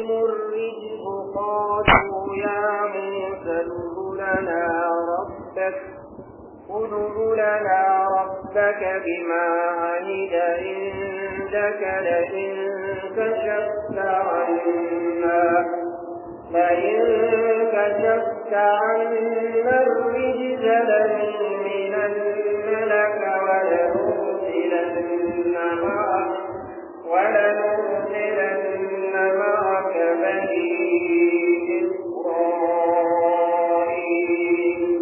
الرجل قالوا يا موسى ادع لنا ربك ادع لنا ربك بما عهد عندك لئن كشفت عنا لئن كشفت عنا الرجز لنؤمنن لك ولنرسلن معك ولنرسلن معك بني إسرائيل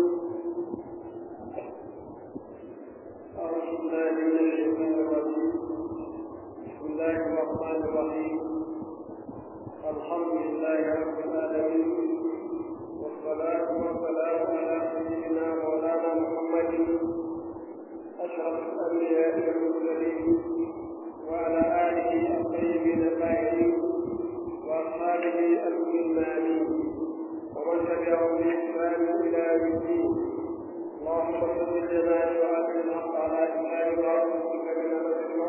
أعوذ بالله من الشيطان الرجيم بسم الله الرحمن الرحيم الحمد لله رب العالمين والصلاة والسلام على سيدنا مولانا محمد أشرف الأنبياء والمرسلين وعلى آله الطيبين الطاهرين وأصحابه المؤمنين ومن تبعهم بإحسان إلى يوم الدين اللهم صل لنا وآتنا الحق على إسلام ورسولك من نسمع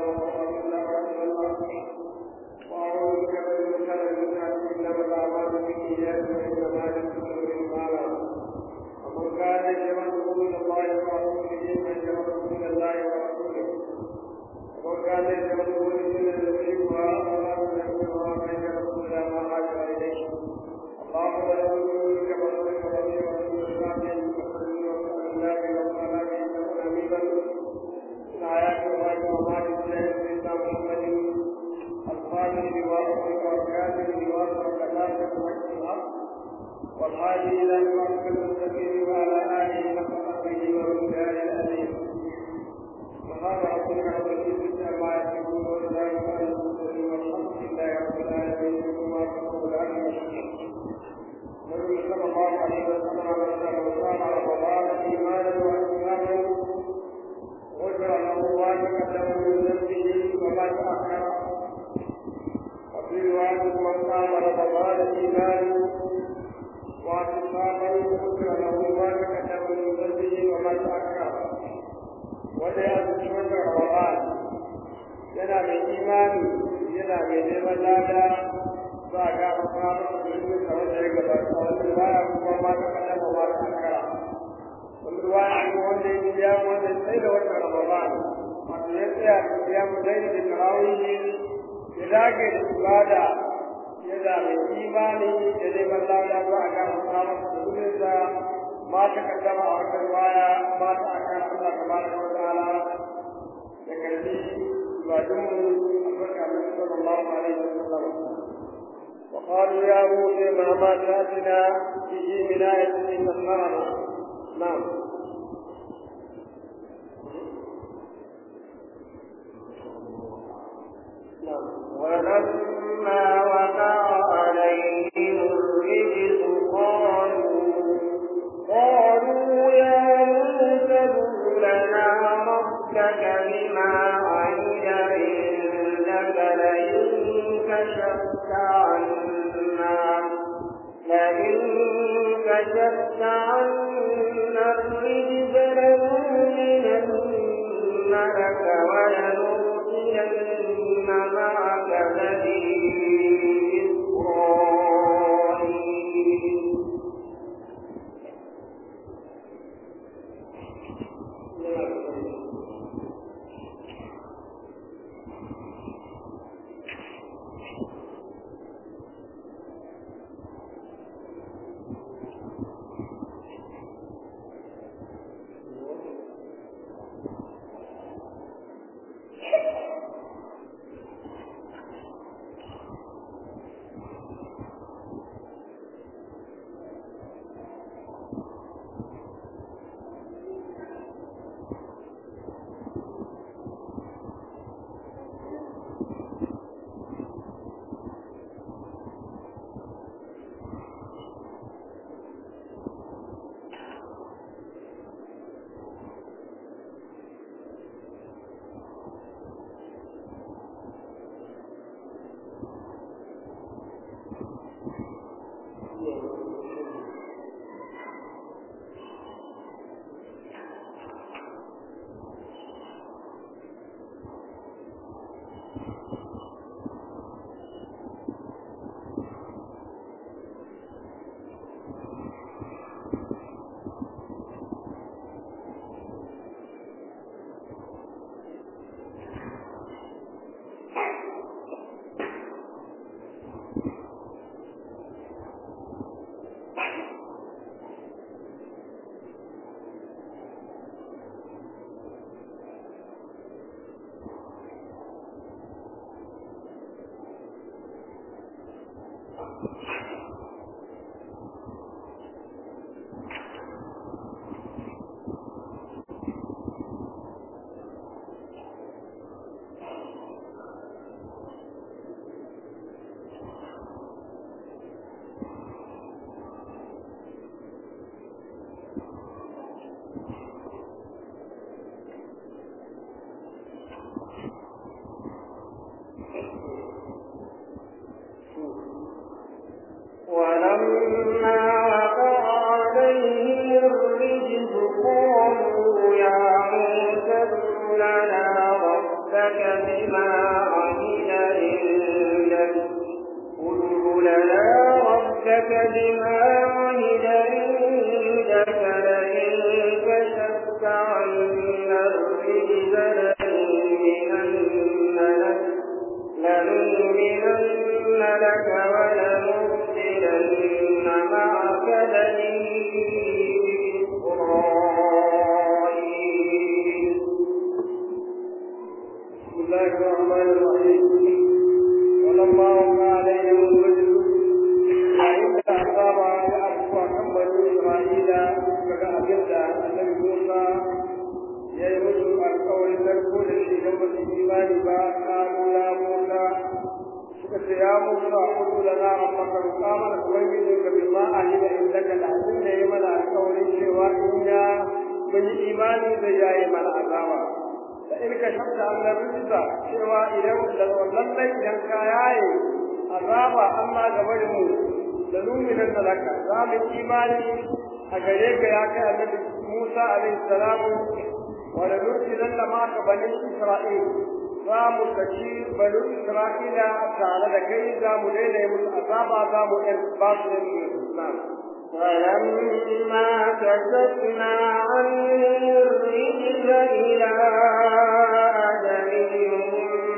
وأعوذ بك من شر الناس إنما الأعمال بالنيات وإنما لكل امرئ ومن كان يجمعه من الله ورسوله فيجمعه من الله ورسوله ومن كان يجمعه من النبي وأمر بالمعروف فيجمعه إلى ما حاج إليه اللهم نعوذ بك من شر ورسول الله الآيات الله وما سيدنا محمد القادر بواسطة وكاتب بواسطة كلامك وجه الحق والهادي إلى صراطك المستقيم وعلى آله حق قدره ومقداره العظيم سبحان ربك رب العزة عما يصفون وسلام على المرسلين والحمد لله رب العالمين وما تقول عنه النبي صلى الله عليه وسلم وصام رمضان ايمانا واحتسابا غفر له ما تقدم من ذنبه وما تاخر وفي روايه من صام رمضان ايمانا واحتسابا غفر له ما تقدم من ذنبه وما تاخر wanda ya zuci wannan ramadan yana mai imani yana mai neman lada za a ga kuma musulmi da wanda ya gabata wani baya kuma ma ta kada ba ma ta kara wani ruwaya ko wanda ya biya wanda sai da wata ramadan wato ya tsaya da biya mu dai da tarawih ya dage da ibada yana mai imani da neman lada za a ga kuma musulmi da ma ta kaddama a wata ruwaya ma ta akara Allah tabaraka wa ta'ala da karbi ibadunmu albarka da sallallahu alaihi wa sallam وقالوا يا موسى مهما تاتنا به من آية تسخرنا نعم ولما وقع عليهم الرجس قالوا قالوا يا موسى ادع لنا ربك بما عهد عندك لئن كشفت عنا لئن كشفت عنا الرجز لنؤمنن لك ولنرسلن معك بني إسرائيل ولما وقع عليهم الرجز قالوا يا موسى ادع لنا ربك بما عهد عندك ادع لنا ربك بما عهد عندك لئن كشفت عنا الرجز لنؤمنن لك لنؤمنن لك ولنرسلن معك بني إسرائيل بسم الله الرحمن الرحيم ولما وقع عليهم الرجل عند أصاب أبقى كم بني إسرائيل فقال أبدا النبي موسى ya yi musu alkawarin narko da shi don ba su imani ba kalu ya musa suka ce ya musa kudu da na rabbaka roƙa mana ubangiji ka bi ma a hida in daga da abin da ya mana alkawarin cewa in ya mun yi imani zai yaye mana azaba da in ka shafta an da rijista cewa idan da lallai idan ka yaye azaba amma gaba da mu da luminan da laka za mu imani a gare ka ya kai annabi Musa alaihi salamu ولنرسلن معك بني إسرائيل زامو كشير بني إسرائيل تعالى كي زامو ليلة يمس أصابا زامو إرباط الإسلام فلما كشفنا عنهم الرجل إلى أجلهم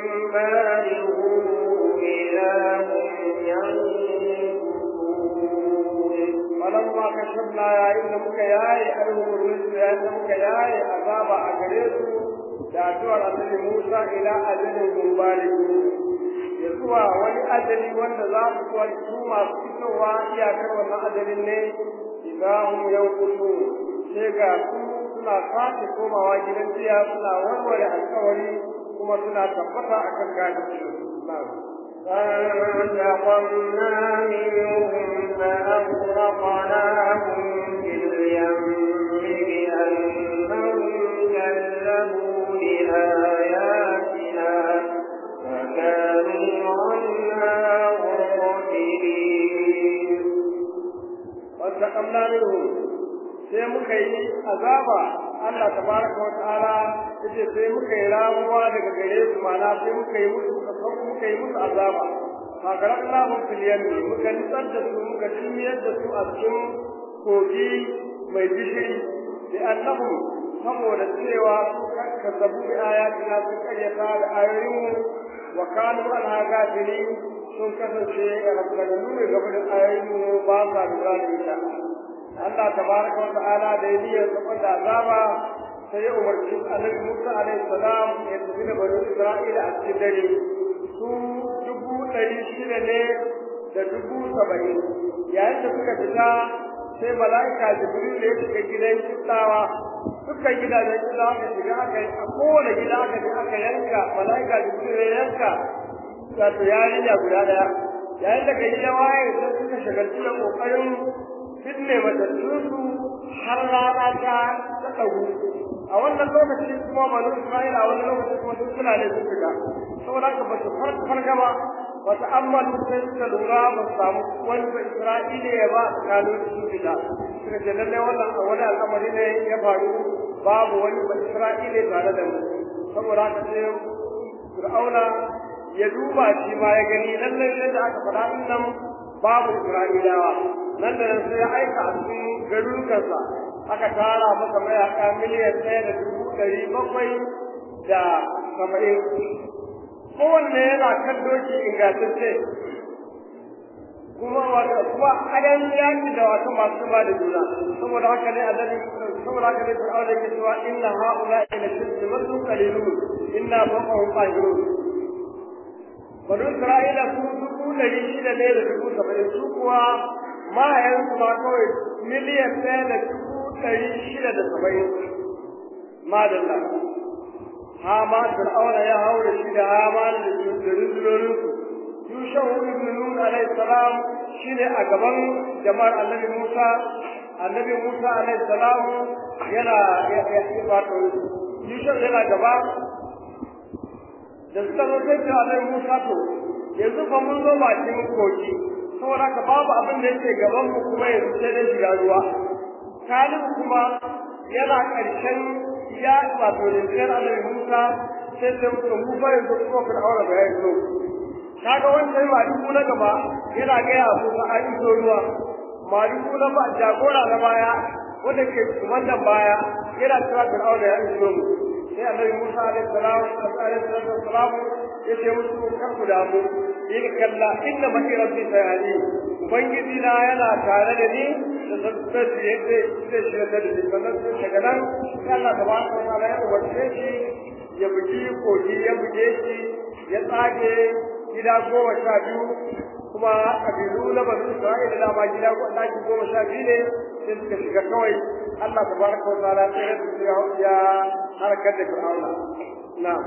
بالغوا إذا هم ينكثون فلما كشفنا يا إن مكياي أنهم الرجل يا إن مكياي أصابا أجلهم da addu'ar annabi Musa ila ajalin gumbaliku ya zuwa wani ajali wanda za su kuwa su masu fitowa iyakar wannan ajalin ne idan hum yankutu sai ga su suna sake komawa gidan jiya suna warware alkawari kuma suna tabbata akan gadi فانتقمنا منهم فأغرقناهم في اليم بأنهم كذبوا بآياتنا فكانوا عنها غافلين وانتقمنا منهم sai muka yi azaba Allah tabaraka wa ta'ala yace sai muka yi ramuwa daga gare su mana sai muka yi musu muka yi musu azaba fakarar Allah fil yammi muka nitsar da su muka dilmiyar da su a cikin kogi mai gishiri da annahum saboda cewa su kazzabu bi ayatina sun karyata da ayoyinmu wa kanu anha gafilin sun kasance a rabbananu ne gaba da ayoyinmu ba sa lura da ita Allah tabaraka wa ta'ala da yayin sabar da azaba sai ya umarci Annabi Musa alaihi salam ya tafi da bani Isra'ila a cikin dare su dubu ɗari shida ne da dubu saba'in yayin da suka fita sai mala'ika Jibril ya shiga gidan kittawa dukkan gidajen gida aka shiga aka a kowane gida aka je aka yanka mala'ika Jibril ya yanka wato yarinya guda daya yayin da kai ya waye sai suka shagaltu da kokarin binne matattunsu har rana ta ta ɗagu a wannan lokaci kuma banu isra'ila a wannan lokaci kuma sun suna ne sun fita saboda haka ba su farga ba ba su ammalu sai suka lura ba su samu wani ba isra'ila ya ba tsakanin sun fita suka ce lallai wannan wani al'amari ne ya faru babu wani ba isra'ila tare da mu saboda haka sai fir'auna ya duba shi ma ya gani lallai yadda aka faɗa nan babu isra'ilawa nan da nan sai ya aika a cikin garurukansa aka tara masa mayaka miliyan ɗaya da dubu ɗari bakwai da saba'in kowanne yana kan doki ingantacce wato kuma adan yaki da wato masu ba da juna saboda haka ne annabi saboda haka ne Fir'auna yake cewa inna haula ila shirku qalilun inna fawqahum qahirun Bani Isra'ila su dubu ɗari shida ne da dubu saba'in su kuwa mahayansu ma kawai miliyan ɗaya da dubu ɗari shida da saba'in. Madalla. Hama Fir'auna ya haura shi da Hama da rundunoninsu. Yushahu ibn Nun alayhi salam shine a gaban jama'ar Annabi Musa. Annabi Musa alayhi salam yana wato Yushahu yana gaba da suka zo sai ta alai Musa to yanzu fa mun zo bakin koki saboda ka babu abin da yake gaban mu kuma yanzu sai dai shiga ruwa Kalib kuma yana karshen ya wato rinjiyar alai Musa sai ta mutu mu fa yanzu kuma ka aure ba yayi so kaga wancan ma duk na gaba yana ga ya Musa a iso ruwa ma duk na ba jagora na baya wanda ke wannan baya yana cewa Fir'auna ya iso mu sai annabi Musa alaihi salam alaihi salatu wassalam yace musu kar ku damu in kalla inna ma rabbi sayani ubangiji na yana tare da ni da sabbaci yadda zai shi da ni sannan sai daga nan sai Allah tabaraka wa ta'ala ya umarce shi ya bugi kogi ya buge shi ya tsage gida goma sha biyu kuma kabilu na banu Isra'ila da ma gida ɗaki goma sha biyu ne sai suka shiga kawai Allah tabaraka wa ta'ala sai ya ya harkar da Fir'auna na'am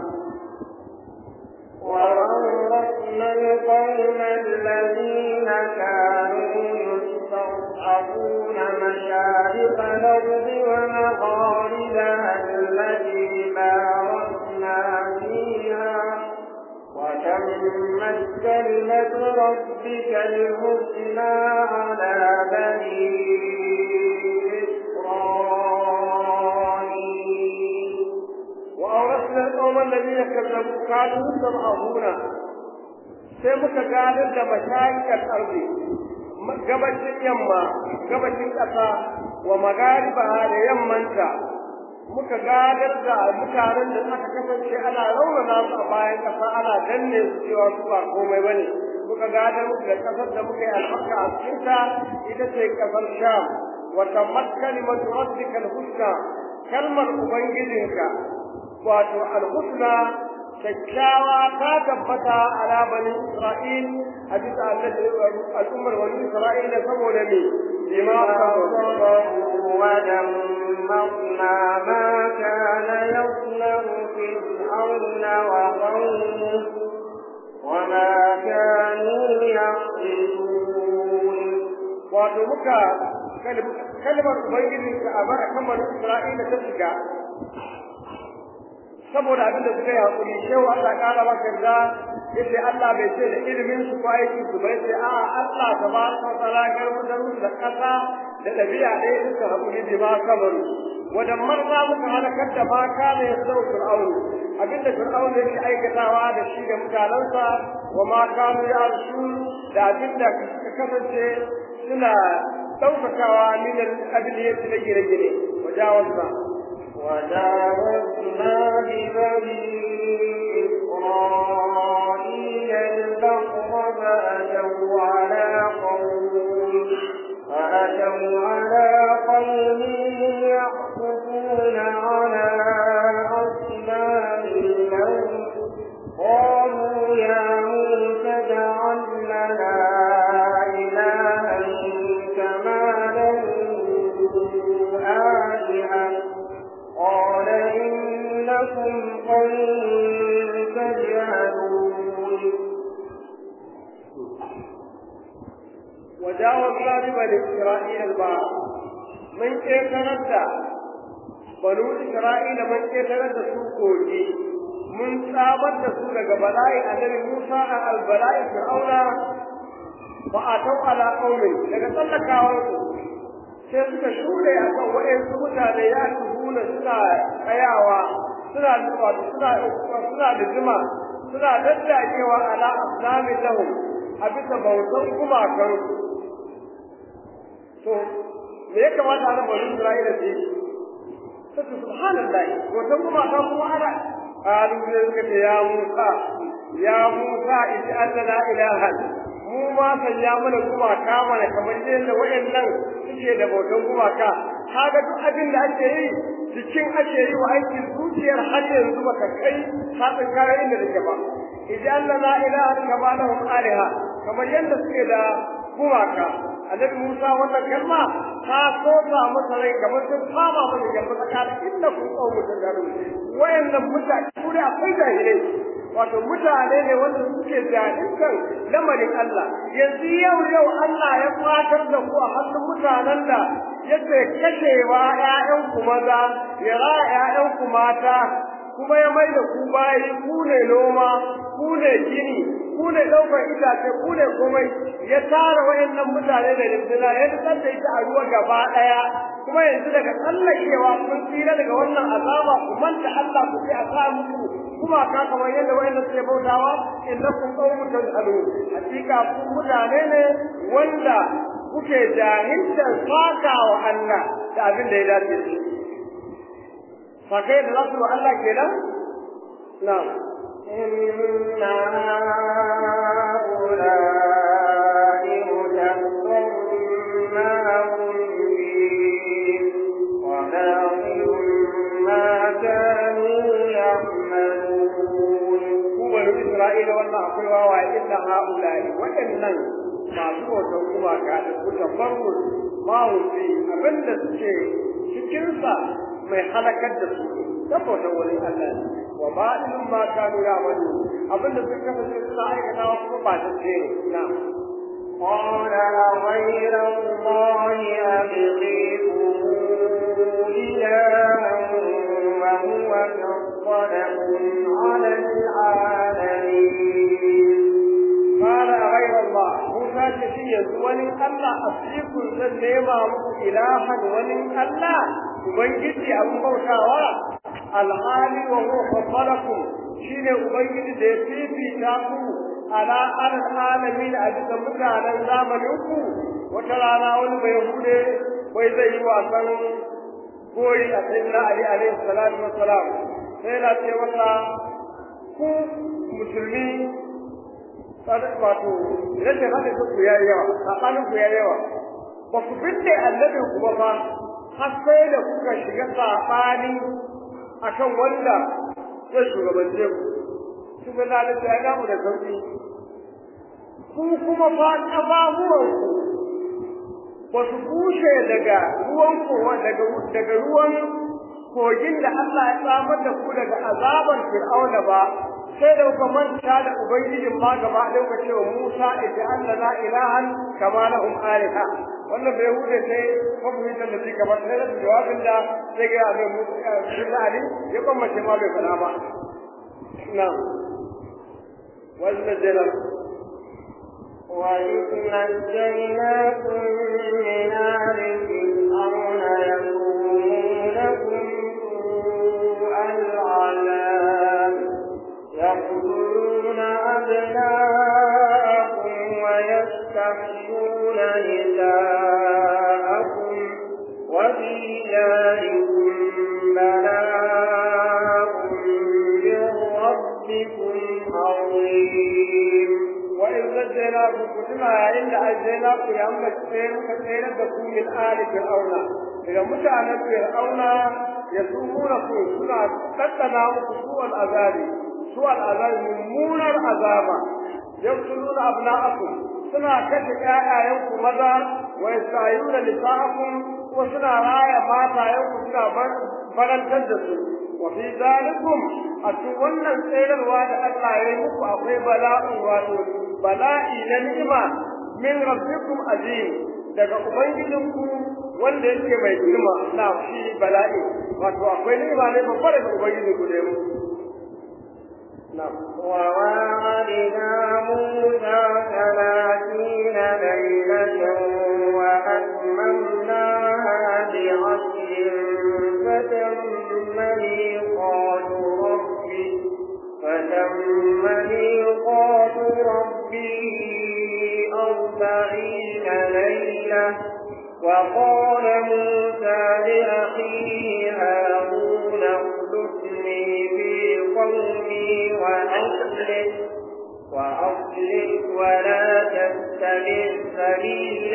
وأورثنا القوم الذين كانوا يستضعفون مشارق الأرض ومغاربها التي باركنا فيها وتمت كلمة ربك الحسنى على بني إسرائيل وأورثنا القوم الذين كذبوا كانوا يستضعفون sai muka gadar da mashayikar arzi gabashin yamma gabashin ƙasa wa magariba da yammanta muka gadar da mutanen da aka kasance ana raunana su a bayan ƙasa ana danne su cewa su ba komai ba ne muka gadar muku da ƙasar da muka yi albarka a cikinta ita ce ƙasar sham wa tammat kalimatu rabbika al-husna kalmar ubangijinka wato al-husna kyakkyawa ta tabbata ala bani isra'il a bisa al'ummar bani isra'ila saboda me bima ودمرنا ما كان يصنع فرعون وقومه وما كانوا يعقلون wato muka kalmar ubangijinka a bar kan bani isra'ila ta shiga saboda abin da suka yi hakuri shehu Allah kara maka da yace Allah bai ce da ilimin su ko aiki su bai ce a Allah tabaraka wa ta'ala garmudan musu da kasa da dabi'a ɗaya suka hakuri bi ma kabaru wadan marza muka halakar da ma kana ya sau fir'aunu abinda fir'aunu yake aikatawa da shi da mutanensa wa ma kanu ya arsu da abinda suka kasance suna ɗaukakawa min al-abiliyati na gine-gine wajawazna وجاوزنا ببني إسرائيل البحر فأتوا على قوم فأتوا على قوم يعكفون على أصنام لهم قالوا يا موسى اجعل لنا إلها كما له آلهة قال إنكم قوم تجهلون وجاوزنا ببني إسرائيل البحر من كيتنبدا بنو إسرائيل من كيتنبدا سوكوجي mun tsamar da su daga bala'i annabi Musa a albala'i Fir'auna ba a tau ala qaumin daga tsallakawar su sai suka shure a kan waɗansu mutane ya tuhuna suna tsayawa suna wato suna suna da jima suna daddakewa ala aslamin lahum a bisa bautan gumakan to me ya kamata a nan bari Isra'ila ce sai subhanallah bautan gumakan kuma ana قالوا لك يا موسى يا موسى اجعل لنا إلها mu ma sanya mana gumaka mana kamar yadda waɗannan suke da bautan gumaka kaga duk abin da ake yi jikin ake yi wa aiki zuciyar har yanzu baka kai hatsin kayan inda take ba idan Allah la ilaha kama lahum aliha kamar yadda suke da gumaka annabi Musa wannan kalma ta sosa masa rai kamar sun fama masa yamma tsakanin inda kun kawo mutum da wayannan mutane su da akwai jahilai wato mutane ne wanda suke jahilkan lamarin Allah yanzu yau yau Allah ya fatar da ku a hannun mutanen da yake kashewa ƴaƴanku maza ya ra ƴaƴanku mata kuma ya mai da ku bayi ku ne noma ku ne gini ku ne ɗaukar itace ku ne komai ya tara wayannan mutane da rinduna ya tsar da ita a ruwa gaba ɗaya kuma yanzu daga tsallakewa kun tsira daga wannan azaba ku manta Allah ku sai a sa muku kuma ka kamar yadda wayannan suke bautawa innakum qaumun tajhalun hakika ku mutane ne wanda kuke jahiltar faka wa Allah da abin da ya dace da shi fakai da za su wa Allah kenan na'am إن هؤلاء متبر ما هم فيه وباطل ما كانوا يعملون ku bani Isra'ila wannan akwai wawaye illa ha'ula'i waɗannan masu bautan gumaka da ku tafarru ma wuce abinda suke cikinsa mai halakar da su saboda wani Allah ne wa ba'ilun ma kanu ya'malu abinda suka kasance suna aikatawa kuma ba ta ce na قال أغير الله أبغيكم إلها وهو فضلكم على العالمين قال غير الله موسى كشي ولي الله أصيكم سنما إلها ولي الله ubangiji abin bautawa alhali wa huwa faddalakum shine ubangiji da ya fifita ku ala alal alamin a bisa mutanen zamanin ku wata rana wani bai hude wai zai yi wasan goyi a sayyidina ali alaihi salatu wassalam sai na ce masa ku musulmi wato rashin haɗin ku ya yi yawa saɓanin ku ya yi yawa ba ku binne annabin ku ba fa har sai da kuka shiga saɓani akan wanda zai shugabance ku su ga zalunci ya damu da sauƙi ku kuma fa ƙafafuwan ku ba su bushe daga ruwan kowa daga daga ruwan kogin da Allah ya samar da ku daga azabar Fir'auna ba sai da kuka manta da ubangijin ma gaba ɗaya kuka ce wa Musa ita Allah la ilahan kama lahum aliha wannan bai hude sai mafahimtar da shi kamar sai da jawabin da sai ga abin Musa Ali ya kwamace ma bai fada ba na wannan jela وإذ نجيناكم من آل فرعون يسومونكم سوء العذاب يقتلون أبناءكم ويستحيون نساءكم وفي ذلكم بلاء من ربكم عظيم وإذ نجيناكم كتنا عند أجيناكم يا أمك سير كثيرا تكون من آل فرعون إذا متعنا فرعون يسومونكم سنة تتنا سوء العذاب سوء العذاب ممونا العذاب يقتلون أبناءكم سنة كتك آياتكم ماذا ويستعيون نساءكم وسنة راية ماتا يوم سنة فرنتجسوا وفي ذلكم أتولى السير الواد الله يمك أخي بلاء واتو bala'i na ni'ima min rabbikum azim daga ubangijinku wanda yake mai girma na shi bala'i wato akwai ni'ima ne babba daga ubangijinku da mu وواعدنا موسى ثلاثين ليلة وأتممناها بعشر فتم ميقات ربي فتم ميقات ربي أربعين ليلة وقال موسى لأخيه هارون اخلفني في قومي وأصلح وأصلح ولا تتبع سبيل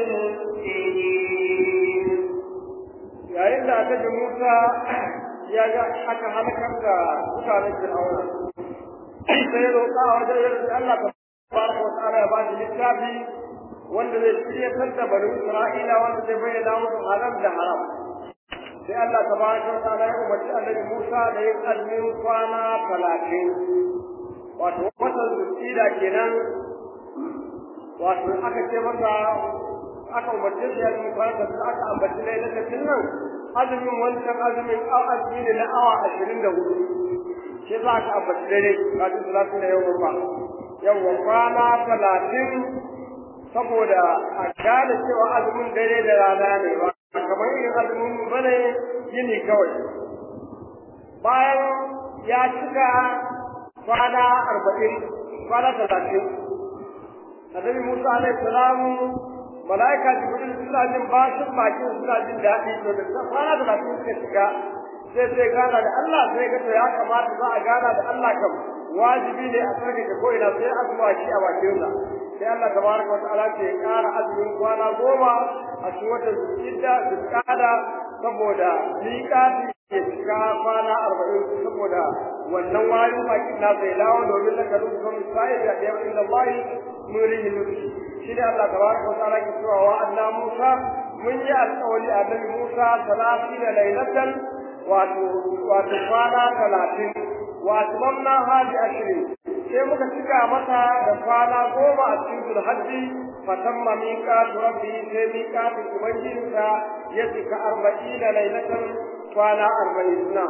المفسدين yayin da annabi Musa ya ga aka halakar da mutanen Fir'auna sai ya roƙa a wajen yarda Allah tabaraka wa ta'ala ya ba shi littafi wanda zai shiryatar da bani Isra'ila wanda zai bayyana musu halal da haram sai Allah tabaraka wa ta'ala ya umarci annabi Musa da yin azumin kwana talatin wato watan zulhijja kenan wato aka ce masa aka umarce shi azumin kwana talatin aka ambaci lailatin nan azumin wancan azumin azumi ne na awa ashirin da hudu shi za ka ambaci dare kafin talatin da yau ba yawwa kwana talatin saboda a gane cewa azumin dare da rana ne ba kamar irin azumin mu bane yini kawai bayan ya cika kwana arba'in kwana talatin annabi musa alaihi salamu malaika jibril suna jin bashin bakin suna jin daɗi to da kwana talatin suka shiga sai sai gana da Allah sai ga to ya kamata za a gana da Allah kam wajibi ne a sarki ko ina sai azuma shi a bakin sa sai Allah tabaraka wa ta'ala ke ƙara azumin kwana goma a cikin watan zulhijja zulqa'ada saboda miƙati ke cika kwana arba'in saboda wannan wani bakin na zai dawo domin na kalu kan sai da ɗaya inda Allah nurihi nufi shi ne Allah tabaraka wa ta'ala ke cewa wa anna Musa mun yi alƙawari a Nabi Musa talatin lailatan wato wato kwana talatin wato mamna hadi ashirin sai muka cika mata da kwana goma a cikin zulhajji fatamma miqatu rabbi sai miqatu ubangijinsa ya cika arba'ina lailatan kwana arba'in na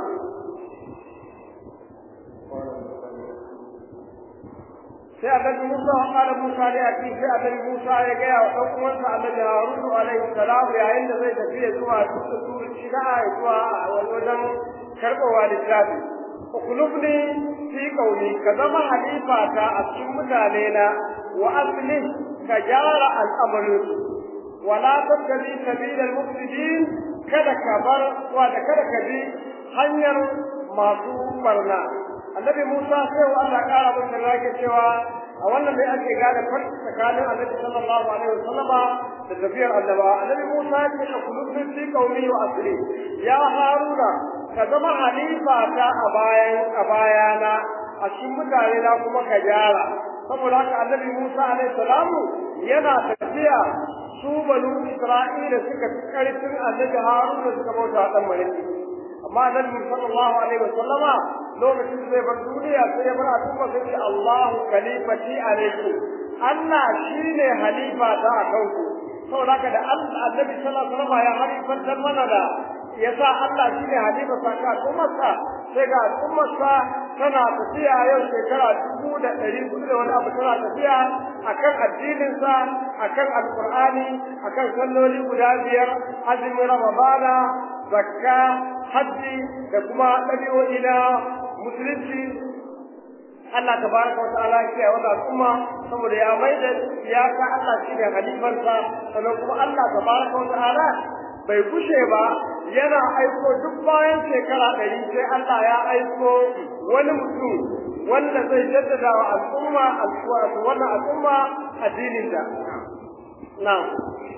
sai annabi Musa wa qala Musa ne a cikin sai annabi Musa ya ga ya dan uwansa annabi Harun alaihi salam yayin da zai tafi zuwa sura shiga zuwa wajen karɓowa littafi ukulubni fi kauli ka zama halifa ta a cikin mutane na wa asli ka gyara al'amarin wala tattabi sabilal mufsidin kada ka bar wa da kada ka bi hanyar masu barna annabi Musa sai wa Allah kara masa rage cewa a wannan dai ake gane farki tsakanin annabi sallallahu alaihi wasallam da tafiyar annaba annabi Musa ya ce kullu fi qaumi wa asli ya haruna ka zama halifa ta a bayan a bayana a cikin mutane na kuma ka gyara saboda haka annabi Musa alaihi salamu yana tafiya su banu Isra'ila suka fi karfin annabi Haruna suka bauta dan malaki amma annabi sallallahu alaihi wasallama lokacin da zai bar duniya sai ya bar al'umma sai ce Allahu khalifati alaikum Allah shine halifa ta a kanku saboda haka da annabi sallallahu alaihi wasallama ya halifantar mana da yasa Allah shine halifa ta ka al'ummarsa sai ga al'ummarsa tana tafiya yau shekara dubu da ɗari hudu da wani abu tana tafiya akan addininsa akan alqur'ani akan salloli guda biyar azumin ramadana zakka hajji da kuma ɗabi'o'i na musulunci Allah tabaraka wa ta'ala ya kiyaye wannan al'umma saboda ya maida ya ka Allah shi ne halifarsa sannan kuma Allah tabaraka wa ta'ala bai kushe ba yana aiko duk bayan shekara ɗari sai Allah ya aiko wani mutum wanda zai jaddada wa al'umma wannan al'umma addinin da na'am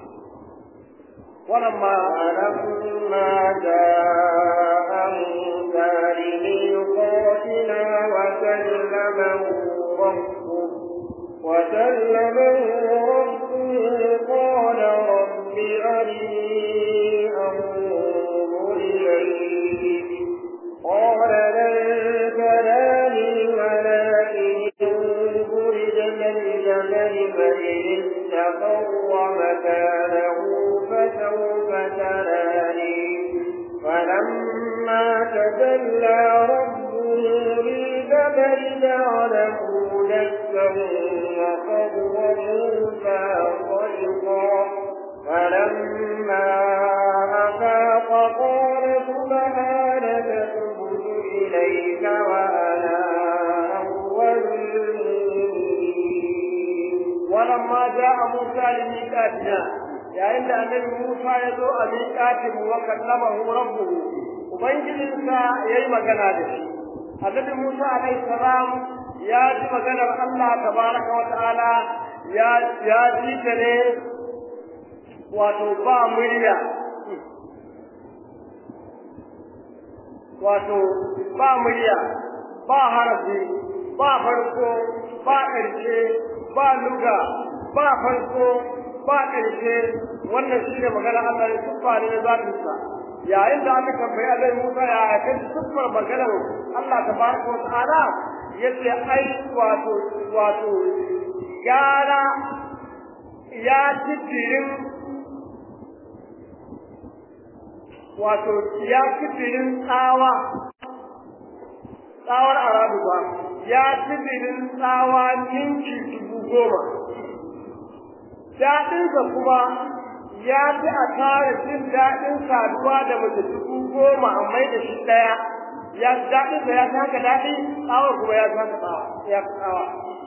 ولما لما جاء موسى لميقاتنا وكلمه ربه وكلمه ربه قال رب أرني أنظر إليك قال لن تراني ولكن انظر إلى الجبل فإن استقر مكانه فسوف تراني فلما تجلى ربه للجبل جعله دكا وقر موسى صيقا فلما أفاق قال سبحانك تبت إليك وأنا أول ولما جاء موسى لميقاتنا yayin da annabi Musa ya zo a miƙatin wa kallamahu rabbuhu ubangijinsa yayi magana da shi annabi Musa alaihi salam ya ji maganar Allah tabaraka wa ta'ala ya ya ji ta ne wato ba murya wato ba murya ba harafi ba farko ba ƙarshe ba luga ba farko ba ƙarshe wannan shi ne magana Allah ya tuffa ne na zatinsa yayin da aka tambayi Allah Musa ya kan tuffar maganar Allah tabaraka wa ta'ala yace ai wato wato gara ya titirin wato ya titirin tsawa tsawar arabu ba ya titirin tsawa ninki dubu goma daɗinsa kuma ya fi a tare jin daɗin saduwa da mace dubu goma a mai da shi ɗaya ya daɗinsa ya fi haka daɗi tsawar kuma ya fi haka tsawa ya fi tsawa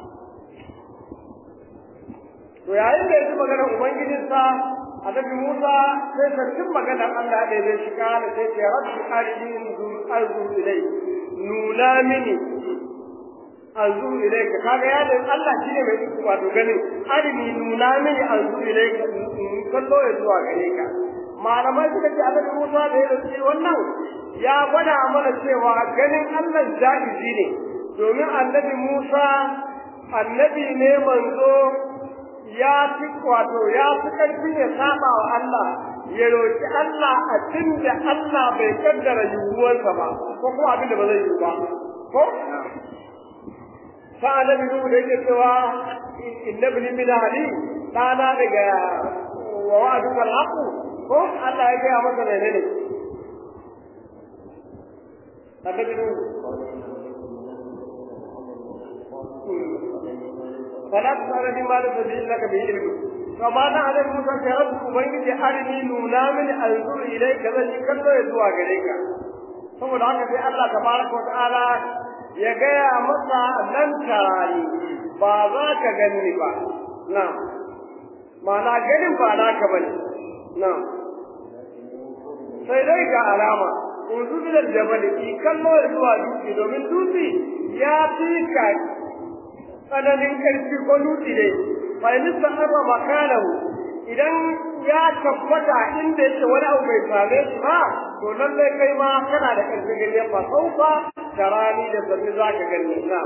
to yayin da ya ji maganar ubangijinsa annabi Musa sai sarkin maganar Allah da zai shiga da sai ce rabbi arini arzu ilai nuna mini arzu ilai ka kaga ya da Allah shine mai iko wato ganin arini nuna mini arzu ilai ka kallo ya zuwa gare ka malamai suka ce annabi Musa da ya ce wannan ya gwada mana cewa ganin Allah jaizi ne domin annabi Musa annabi ne manzo ya fi wato ya fi ƙarfin ya saba wa Allah ya roƙi Allah a da Allah bai kaddara yiwuwarsa ba ko kuma abin da ba zai yiwu ba ko fa annabi nuhu da yake cewa inna ibni min ahli dana daga wa wa'adu kal haqu ko Allah ya gaya masa menene annabi nuhu فلا تسأل بما ليس به لك به علم فما على موسى يا رب ubangiji arini nuna mini anzur ilayka zan yi kallo ya zuwa gare ka saboda haka sai Allah tabaraka wa ta'ala ya gaya masa nan tarani ba za ka gani ba na ma'ana ganin ba naka bane na sai dai ga alama unzu bilal jabal ki kallo ya zuwa dutse domin dutse ya fi ka tsananin ƙarfi ko dutse ne fa in sahaba makanahu idan ya tabbata inda yake wani abu bai same shi ba to lallai kai ma kana da ƙarfi gani fa saufa tarani da sabbi zaka gani na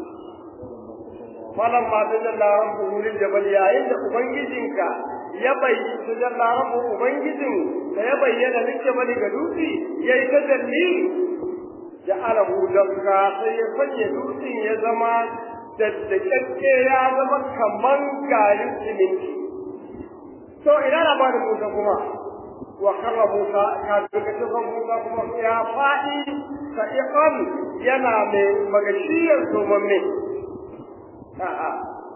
falan ma tajalla rabbuhu lil jabal yayin da ubangijinka ya bayyana tajalla rabbuhu ubangijin da ya bayyana lil jabal ga dutse yayi tajalli ja'alahu dakka sai ya sanya dutsen ya zama daddakakke ya zama kaman garin siminti to ina labarin Musa kuma wa karra Musa ka duka cikin Musa kuma ya faɗi sa'iqan yana mai magashiyar zomamme a'a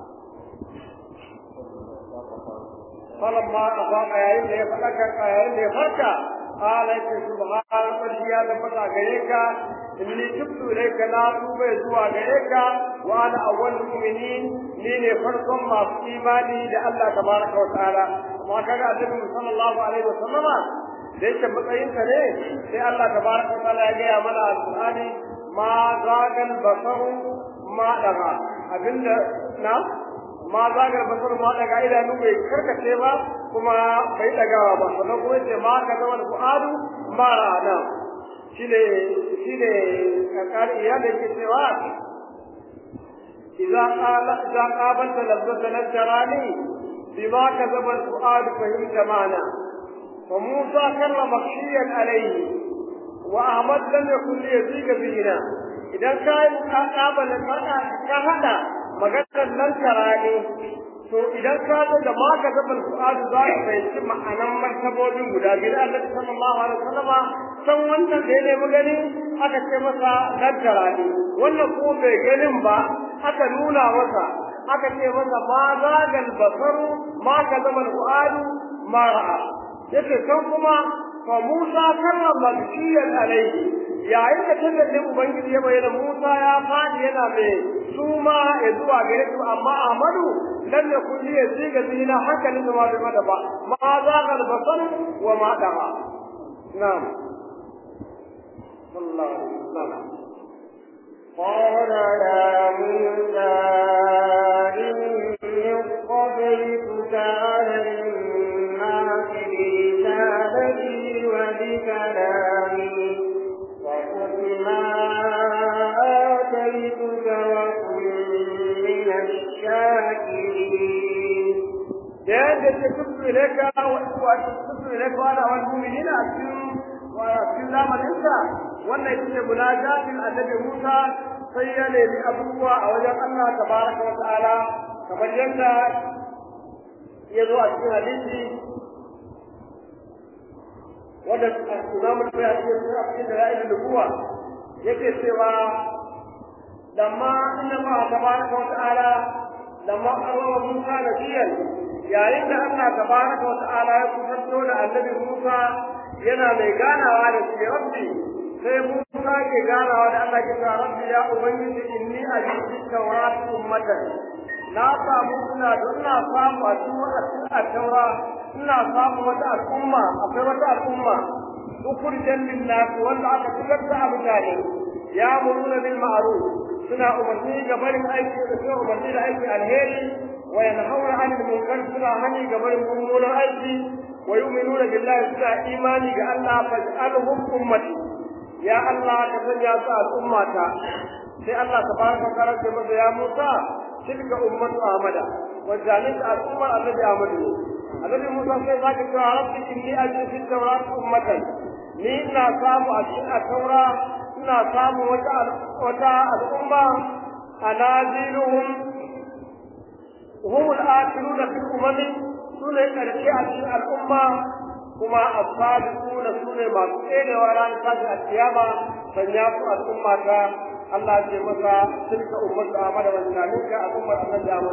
falamma afaqa yayin da ya faɗaka yayin da ya farka qala subhana rabbi ya tabbata gare ka inni tubtu ilayka na tuba zuwa gare ka wa ana awwalul mu'minin ni ne farkon masu imani da Allah tabaraka wa ta'ala amma kaga annabi sallallahu alaihi wa sallama da yake matsayin sa ne sai Allah tabaraka wa ta'ala ya ga mana alqur'ani ma zagal basaru ma daga abinda na ma zagal basaru ma daga idanu bai karkace ba kuma bai dagawa ba sannan kuma yace ma ka zama fu'adu ma ra'ana shine shine kakar iya da ke cewa idza qala idza qabalta lazzata najrani bima kadaba al-fuad fahimta ma'ana wa Musa karra makhshiyan alayhi wa Ahmad lam yakun li yazika bina idan ka ka qabala ka hada maganar nan tarani to idan ka zo da ma ka zaba al-fuad za ka fahimci ma'anan martabobin guda biyu Allah sallallahu alaihi wasallama san wannan da ya nemi gani aka ce masa daddara ne wannan ko bai ganin ba aka nuna masa aka ce masa ma zagal basaru ma ka zama al'adu ma ra'a yace kan kuma fa Musa karra magshiyan alaihi yayin da tallafin ubangiji ya bayyana Musa ya fadi yana mai suma ya zuwa gare su amma Ahmadu lam yakun li yaziga zina haka ne ma bai mada ba ma zagal basar wa ma da'a na'am صلى الله عليه وسلم قال يا موسى إني yayin da ce tutu ilaika wa tutu ilaika wa wal mu'minina cikin wa cikin zamanin sa wannan yake munajatin annabi Musa sai ya nemi abubuwa a wajen Allah tabaraka wa ta'ala kamar yadda ya zo a cikin hadisi wanda Imam al-Bayhaqi ya ce a cikin dalail nubuwa yake cewa lamma inna Allah tabaraka wa ta'ala lamma arwa Musa nabiyan yayin da Allah tabaraka wa ta'ala ya kusanto da annabi Musa yana mai ganawa da shi rabbi sai Musa ke ganawa da Allah ke cewa rabbi ya ubangiji inni ajidu tawrat ummatan na samu ina da ina samu a cikin a taura ina samu wata al'umma akwai wata al'umma ukurjan lin nas wanda aka fitar da mutane ya muruna bil ma'ruf suna umarni ga barin aiki da suna umarni da aiki alheri wa yanhauna 'anil munkar suna hani ga barin mummunan aiki wa yu'minuna billahi suna imani ga Allah faj'alhum ummati ya Allah ka sanya su al'ummata sai Allah tabaraka wa ta'ala ce masa ya Musa tilka ummatu Ahmada wa zalika al'ummar annabi Ahmad annabi Musa sai zaka ce rabbi inni ajidu fi tawrat ummatan ni ina samu a cikin taura ina samu wata wata al'umma anaziluhum hum al-akhiruna fil umami sune karshe a cikin al'umma kuma as-sabiquna sune masu tserewa ran tashi a kiyama sanya su al'umma ta Allah ce masa tilka ummatu Ahmad wa zalika al'ummar annabi Ahmad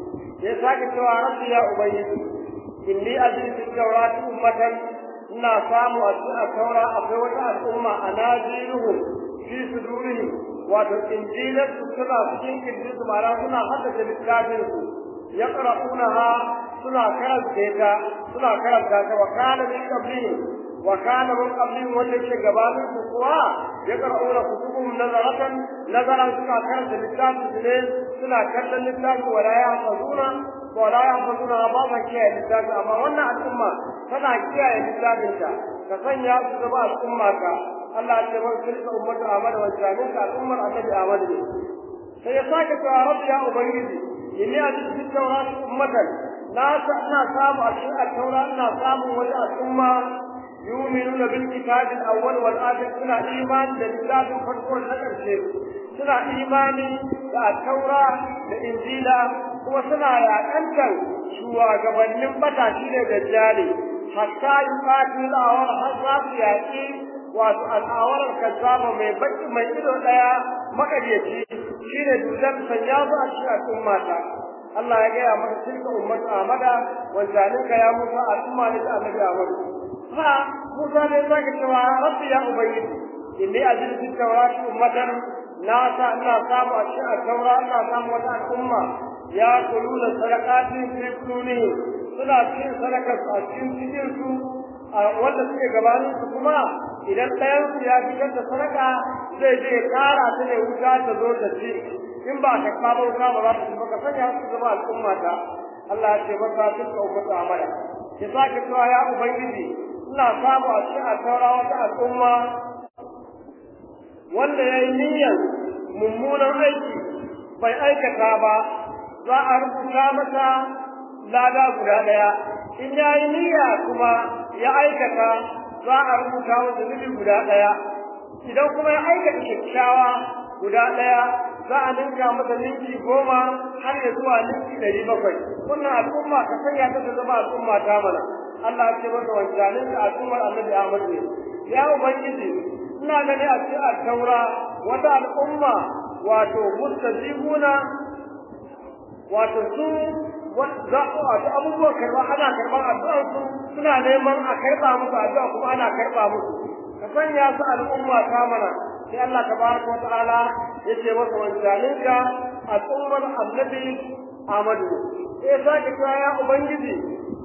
ya sake cewa rabbi ya ubayyidi inni ajidu fi tawrati ummatan ina samu a cikin taura akwai wata al'umma a najiruhu fi sudurihim wato injilar su suna cikin kirjin su ma'ana suna haddace littafin su yaqra'unaha suna karanta ta suna karanta ta wa kana min qablihim wa kana min qablihim wanda ke gabanin su kuwa yaqra'una kutubum nazaratan nazaran suna karanta littafin su ne suna kallon littafin wala yahfazuna wala yahfazuna ba ba kiyaye littafin amma wannan al'umma tana kiyaye littafinta ka sanya su zama al'umma ka Allah ya ce wa tilka ummatu Ahmad wa jami'a al'ummar Annabi Ahmad ne sai ya sake cewa rabbi ya ubangiji inni ajidu fi tawrat ummatan na sa ina samu a cikin taura ina samu wata al'umma yu'minuna bil kitab al-awwal wal akhir suna imani da littafin farko na ƙarshe suna imani da taura da injila kuma suna yaƙantar shugabannin bata shi ne dajjali hatta yuqatil awar har za su yaƙi wato al'awarar kazzaba mai baki mai ido ɗaya makaryaci shine dudan sanya su a cikin al'umma ta Allah ya gaya maka tilka ummatu Ahmada wa zalika ya Musa al'umma ne da Annabi Ahmad ha Musa ne zaka cewa rabbi ya ubayyidi inni ajidu fi tawrati ummatan na sa ina samu a cikin taura ina samu wata al'umma ya kuluna sadaqati fi kuluni suna cikin sadakar a cikin cikin su wanda suke gabanin su kuma idan ɗayan su ya fitar da sadaka zai je ƙara ta ne wuta ta zo ta ci in ba ka ba wuta ba za ta ci ba ka sanya su zama al'umma ta Allah ya ce masa tilka ummatu amala ki sake cewa ya ubangiji ina samu a cikin altaura wata al'umma wanda ya yi niyyar mummunan aiki bai aikata ba za a rubuta masa lada guda ɗaya in ya yi niyya kuma ya aikata za a rubuta masa zunubi guda ɗaya idan kuma ya aikata kyakkyawa guda ɗaya za a ninka masa ninki goma har ya zuwa ninki ɗari bakwai wannan al'umma ka sanya ta zama al'umma ta mana Allah ya ce masa wancanin da al'ummar annabi Ahmad ne ya ubangiji ina gani a cikin taura wata al'umma wato mustajibuna wato su wato abubuwan karba ana karban addu'ar su suna neman a karba musu addu'a kuma ana karba musu ka sanya su al'umma ta mana sai Allah tabaraka wa ta'ala yace masa wancaninka al'ummar annabi Ahmadu sai sake cewa ya ubangiji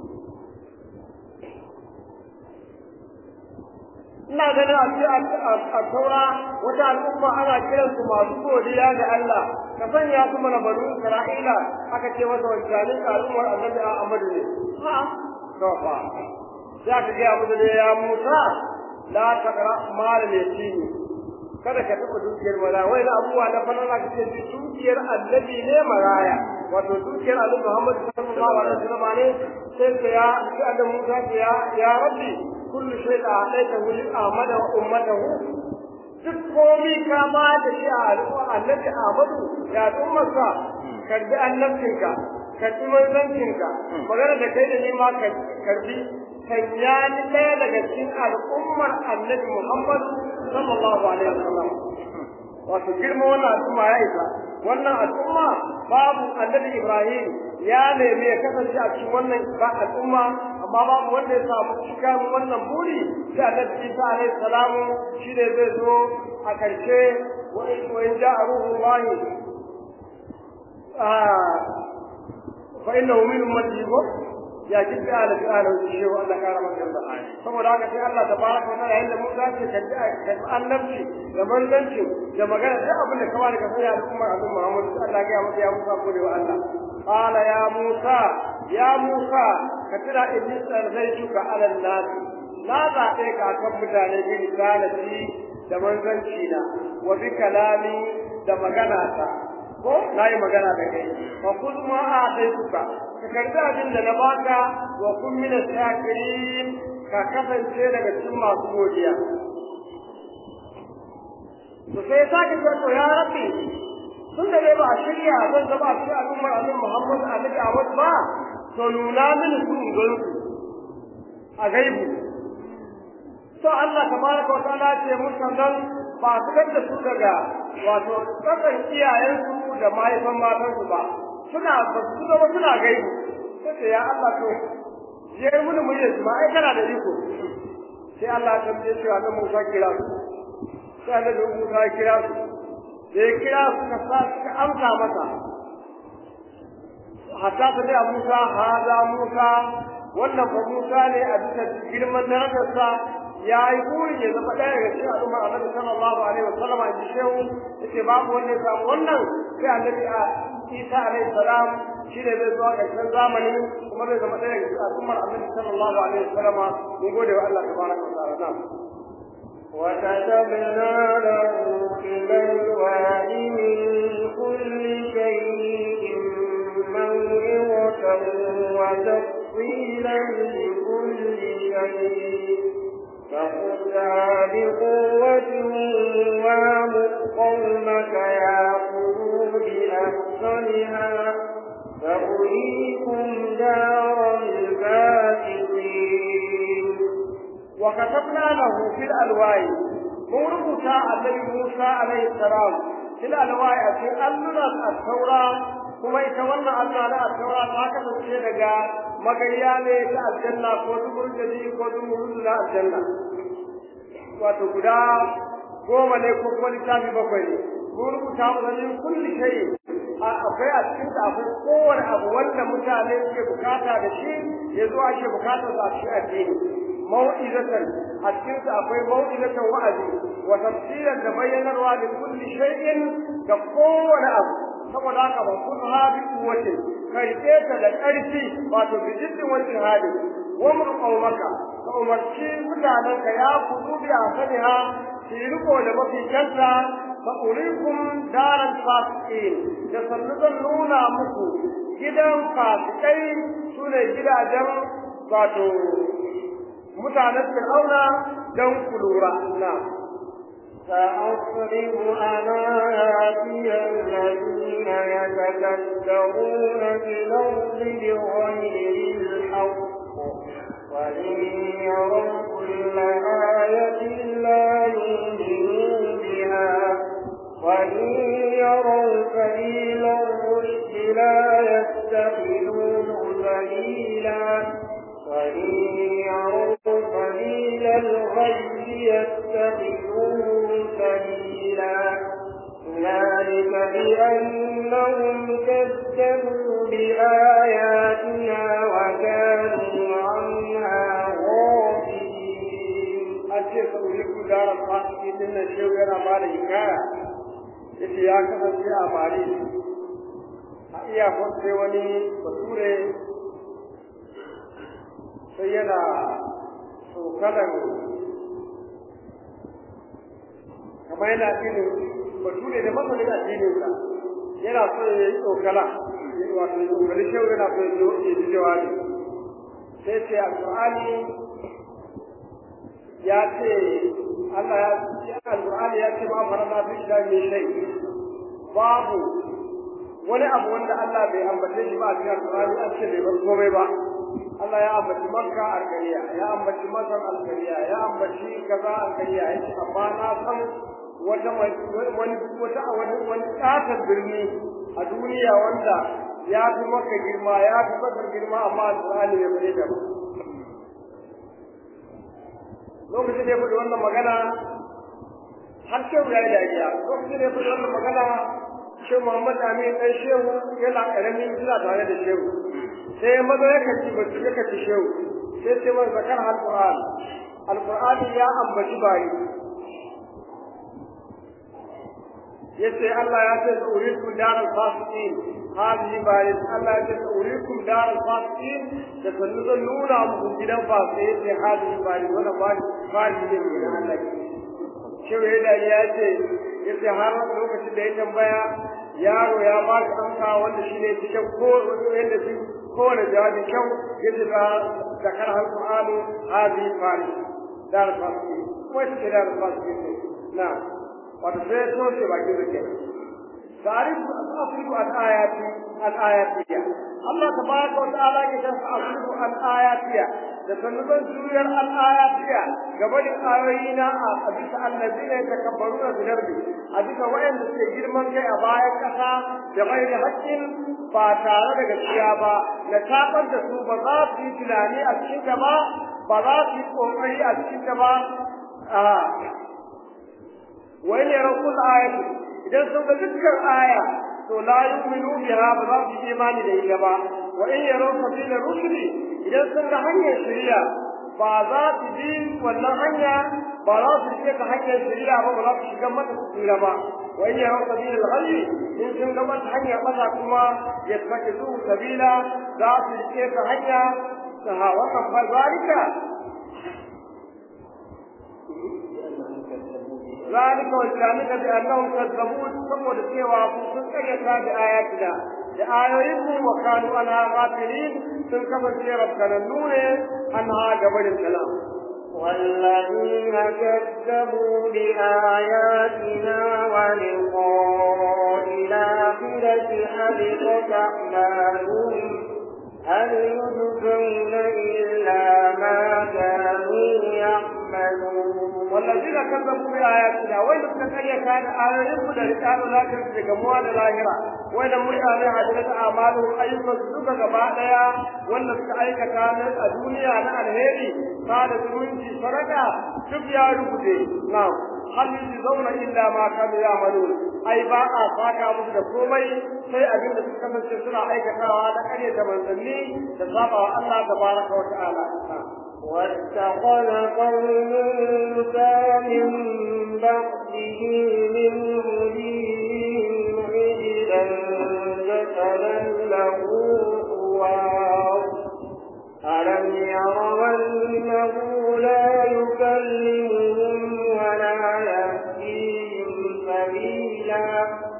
ina ganin a ce a taura wata al'umma ana kiran su masu godiya ga Allah ka sanya su mana banu Isra'ila aka ce masa wancanin al'ummar annabi Ahmad ne ha to fa za ka ga mu da ya Musa la taqra mal yatimi kada ka taɓa dukiyar mara wai da abubuwa na fanana ka ce dukiyar annabi ne maraya wato dukiyar annabi Muhammad sallallahu alaihi wasallam ne sai ta ya sai da Musa ta ya ya rabbi kullu shay da hadaita wuli Ahmad wa ummatahu duk komi ka ba da shi a al'umma annabi Ahmadu ya ummarsa karbi annabcinka karbi manzancinka magana da kai da ni ma karbi sanya ni ɗaya daga cikin al'ummar annabi Muhammad sallallahu alaihi wasallam wato girma wannan al'umma ya isa wannan al'umma babu annabi Ibrahim ya nemi ya kasance a cikin wannan al'umma amma babu wanda ya samu cika wannan buri sai annabi Isa alaihi salamu shi ne zai zo a karshe wa in ja'a ruhullahi fa innahu min ummati ya ji fi ala fi ala shi wa Allah kara masa yarda saboda haka sai Allah tabaraka wa ta'ala inda mun zace kaddi kaddi annabci da manzanci da magana duk abin da kawai daga sai al'umma annabi Muhammad Allah ya masa ya musa gode wa Allah qala ya Musa ya Musa ka tira inni sarzaituka ala nas na zaɓe ka kan mutane bi risalati da manzanci na wa bi kalami da magana ta ko nayi magana da kai fa kuzma a daituka ka karbi abin da na baka wa kun min shakirin ka kasance daga cikin masu godiya to sai sake ce to ya rabbi tun da dai ba a shirya zan zama a cikin al'ummar annabi Muhammad annabi Ahmad ba to nuna mini su in gan a gaibu to Allah tabaraka wa ta'ala ce musu nan ba su da su daga wato tsakan iyayensu da mahaifan matansu ba suna ba su zama suna gaibu sai ya Allah to je mun mu yi ba ai kana da iko sai Allah ya tambaye shi annabi Musa kira su sai annabi Musa kira su da ya kira su ka sa suka amsa masa hatta ta da Musa hada Musa wannan ba Musa ne a bisa girman darajarsa ya yi burin ya zama ɗaya daga cikin al'umma annabi sallallahu alaihi wa sallama in ji shehu yace babu wanda ya samu wannan sai annabi a Isa alaihi salam shi ne zai zuwa ƙarshen zamani kuma zai zama ɗaya daga cikin al'ummar annabi sallallahu alaihi wa sallama mun gode wa Allah tabaraka wa ta'ala na'am وكتبنا له في الألواح من كل شيء موعظة وتفصيلا لكل شيء فخذها بقوة وامر قومك يأخذوا بأحسنها فأريكم دار الفاسقين وكتبنا له في الألواح موربتا النبي موسى عليه السلام في الألواح في ألنا التوراة kuma ita wannan Allah na taura ta kasance daga magayya ne ta aljanna ko dubur jadi ko dubur na aljanna wato guda goma ne ko kuma littafi bakwai ne mun rubuta mu kulli shay akwai a cikin da akwai kowane abu wanda mutane suke bukata da shi ya zo ake bukatar sa shi addini mau'izatan a cikin sa akwai mau'izatan wa'azi wa tafsiran da bayyanarwa da kulli shay'in da kowane abu saboda haka ba kun habi kuwatin kai ta da ƙarfi wato bi jiddin wani hali wa mun qaumaka ka umarci mutanen ka ya kudu bi asaniha fi riko da mafi kanta fa urikum daral fasiqin da sannu zan nuna muku gidan fasikai sune gidajen wato mutanen fir'auna don ku lura na سأصرف عن آياتي الذين يتكبرون في الأرض بغير الحق وإن يروا كل آية لا يؤمنوا بها وإن يروا سبيل الرشد لا يتخذوه سبيلا وإن يروا سبيل الغي يتخذوه سبيلا ذلك بأنهم كذبوا بآياتنا وكانوا عنها غافلين أشياء سأوليك دار الفاسقين من الشيء yana ba da hikaya yace ya kasance a Mali a iyakon sai wani bature sai yana tsokanan kamar yana addinin bature da masanin addininsa yana so ya yi tsokala wato ya tsokali shehu yana so ya ji jawabi sai ce alƙur'ani ya ce Allah ya ce alƙur'ani ya ce ma farana fi da mai shai babu wani abu wanda Allah bai ambace shi ba a cikin alƙur'ani an ce bai bar komai ba Allah ya ambaci Makka alƙariya ya ambaci Masar alƙariya ya ambaci kaza alƙariya ya ce amma na san wata wani wata wani wani ƙatar birni a duniya wanda ya fi maka girma ya fi bakar girma amma alƙur'ani bai bare ta ba lokacin da ya faɗi wannan magana har shehu ya yi dariya lokacin da ya faɗi wannan magana shehu muhammad amin ɗan shehu yana ƙaramin suna tare da shehu sai ya maza ya kaci ba ya kaci shehu sai ce man zakar alƙur'an alƙur'ani ya ambaci bayi yace Allah ya ce urikum daral fasiqin hadi bayin Allah ya ce urikum daral fasiqin da kullu zan nuna muku gidan fasiqin yace hadi bayin wannan bayin bayin ne ne Allah shi wai da ya ce yace har lokacin da ya tambaya yaro ya ba shi amsa wanda shine cikin ko wanda shi kowane jawabi kyau yace da zakar alqur'ani hadi bayin daral fasiqin ko shi daral fasiqin na'am wato sai so ce bakin rike tarif asrifu al ayati al ayatiya Allah tabaraka wa ta'ala ke san asrifu al ayatiya da sanuban juriyar al ayatiya gaba da ayoyina a bisa allazina yatakabbaruna fil ardi a bisa wayanda suke girman kai a bayan kasa da bai da haƙƙin ba tare da gaskiya ba na tabar da su ba za su yi tunani a cikin ta ba ba za su yi kokari a cikin ta ba وإن يروا كل آية إذا سوف تذكر آية لا يؤمنوا بها بذات الإيمان لإجابة وإن يروا سبيل الرشد إذا سوف هنيا شريعة بذات دين ولا هنيا بذات الشيخ هنيا شريعة وبذات شجمة الإجابة وإن يروا سبيل الغي إن شجمة هنيا قطع كما يتخذوه سبيلا ذات الشيخ هنيا وقف ذلك ذلك وذلك بأنهم كذبوا ثم دسيوا sun karyata da ayatina da ayoyinmu wa kanu ana ghafilin sun kasance rabkanannu ne an ha gabanin kalam والذين كذبوا بآياتنا ولقاء الآخرة حبطت أعمالهم هل يجزون إلا ما كانوا يعملون والذين كذبوا بآياتنا وين تكريا كان آياتهم da rikalu lakin da gamuwa da lahira wai da mutane hadirat amalu ayyukan suka gaba daya wanda suka aikata nan a duniya na alheri ba da zumunci sadaka duk ya rubuce na'am hal zauna illa ma kanu ya'malun ai ba a saka musu da komai sai abin da suka kasance suna aikatawa da kare da manzanni da saba wa Allah tabaraka wa ta'ala واتخذ قوم موسى من بعده من وليهم عجلا جسدا له خوار ألم يروا أنه لا يكلمهم ولا يهديهم سبيلا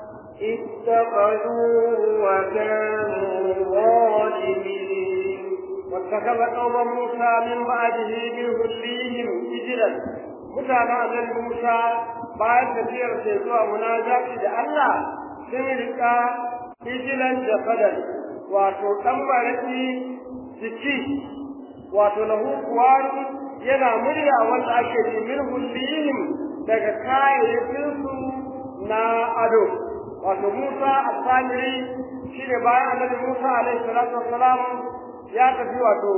اتخذوه وكانوا ظالمين واتخذ قوم موسى من بعده من ذريهم سجلا mutanen annabi Musa bayan tafiyar sai zuwa munajati da Allah sun rika hijilan da fadal wato dan baraki jiki wato lahu kuwari yana murya wanda ake ji min hullihim daga kayayyakin su na ado wato Musa al-Samiri shine bayan annabi Musa alaihi salatu wassalam ya tafi wato